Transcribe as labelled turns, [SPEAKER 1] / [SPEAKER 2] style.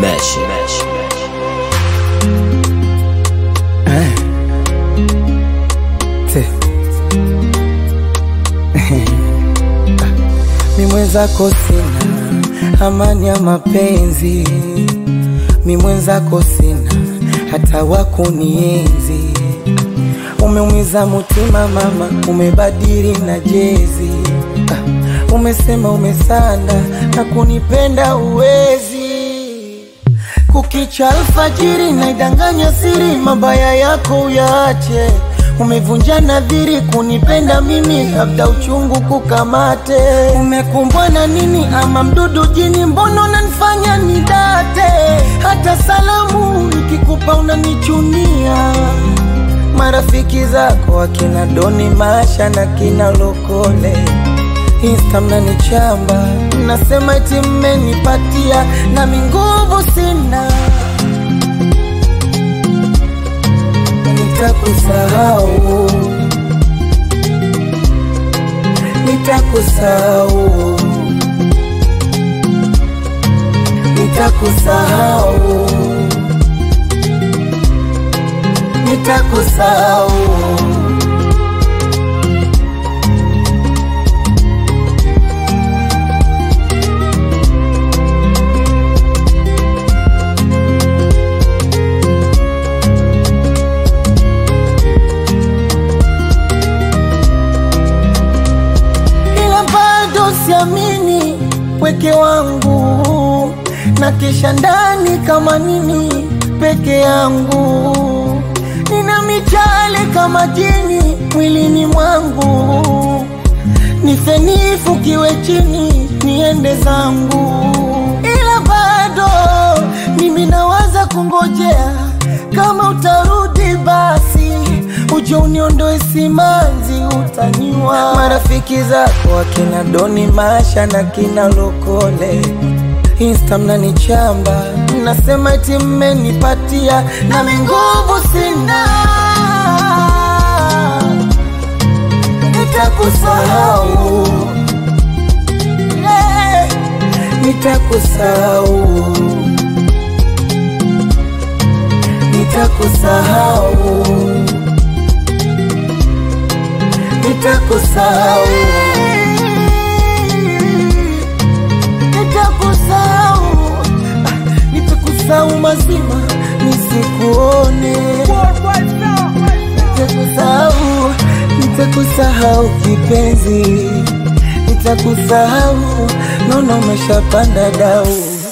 [SPEAKER 1] Mesh.
[SPEAKER 2] Te. Mi mwenzako sina amani ya mapenzi, mi mwenzako sina hata wakunienzi. Umeumiza mutima mama, umebadili na jezi. Ah, Umesema umesanda na kunipenda uwezi kukicha alfajiri naidanganya siri, mabaya yako uyaache. Umevunja nadhiri kunipenda mimi, labda uchungu kukamate. Umekumbwa na nini ama mdudu jini? Mbona unanifanya nidate? Hata salamu nikikupa unanichunia. Marafiki zako akina Doni Masha na kina Lokole Insta mnanichamba, mnasema eti mmenipatia, nami nguvu sina. Nitakusahau, nitakusahau, nitakusahau, nitakusahau. ila bado siamini pweke wangu na kisha ndani kama nini peke yangu nina michale kama jini mwilini mwangu nifenifu kiwe chini niende zangu ila bado mimi nawaza kungojea kama utarudi basi uje uniondoe simanzi utaniwa marafiki zako akina Doni Masha na kina Lokole Insta mnanichamba mnasema eti mmenipatia nami nguvu sina nitakusahau Eh, nitakusahau nitakusahau nitakusahau nitakusahau Ah, nitakusahau mazima nisikuone nitakusahau nitakusahau kipenzi nitakusahau naona umeshapanda dau